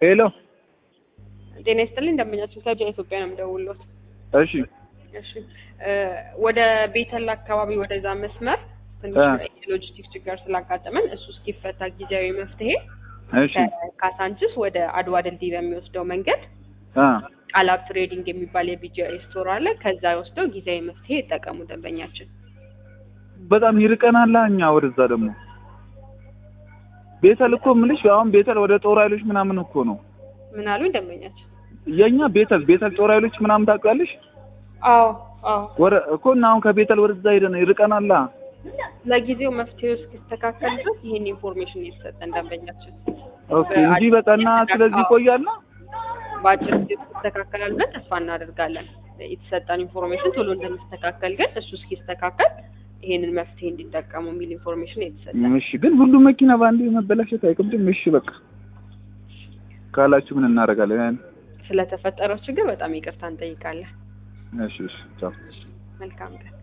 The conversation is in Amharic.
ሄሎ ጤና ይስጥልኝ ደንበኛችን ከጃ ኢትዮጵያ ነው የምደውልዎት። እሺ እሺ እ ወደ ቤተል አካባቢ ወደዛ መስመር ትንሽ እ የሎጂስቲክስ ችግር ስላጋጠመን እሱ እስኪፈታ ጊዜያዊ መፍትሄ እሺ ከካሳንችስ ወደ አድዋ ድልድይ በሚወስደው መንገድ አ ቃላብ ትሬዲንግ የሚባል የቢጂአይ ስቶር አለ። ከዛ ወስደው ጊዜያዊ መፍትሄ ይጠቀሙ ደንበኛችን። በጣም ይርቀናል። እኛ ወደዛ ደግሞ ቤተል እኮ የምልሽ አሁን ቤተል ወደ ጦር ኃይሎች ምናምን እኮ ነው ምን አሉኝ ደንበኛችን? የኛ ቤተል ቤተል ጦር ኃይሎች ምናምን ታውቂያለሽ? አዎ አዎ ወረ እኮ እና አሁን ከቤተል ወደዛ ሄደን ይርቀናል። ለጊዜው መፍትሄው እስኪስተካከል ድረስ ይህን ኢንፎርሜሽን የተሰጠን ደንበኛችን ኦኬ እንጂ በጠና ስለዚህ ይቆያል። በአጭር ጊዜ ይስተካከላል ብለን ተስፋ እናደርጋለን። የተሰጠን ኢንፎርሜሽን ቶሎ እንደሚስተካከል ግን እሱ እስኪስተካከል ይሄንን መፍትሄ እንዲጠቀሙ የሚል ኢንፎርሜሽን የተሰጠን። እሺ ግን ሁሉም መኪና በአንዴ መበላሸት አይከብድም? እሺ በቃ ካላችሁ ምን እናደርጋለን? ስለተፈጠረው ችግር በጣም ይቅርታ እንጠይቃለን። እሺ እሺ ቻው። መልካም ቀን።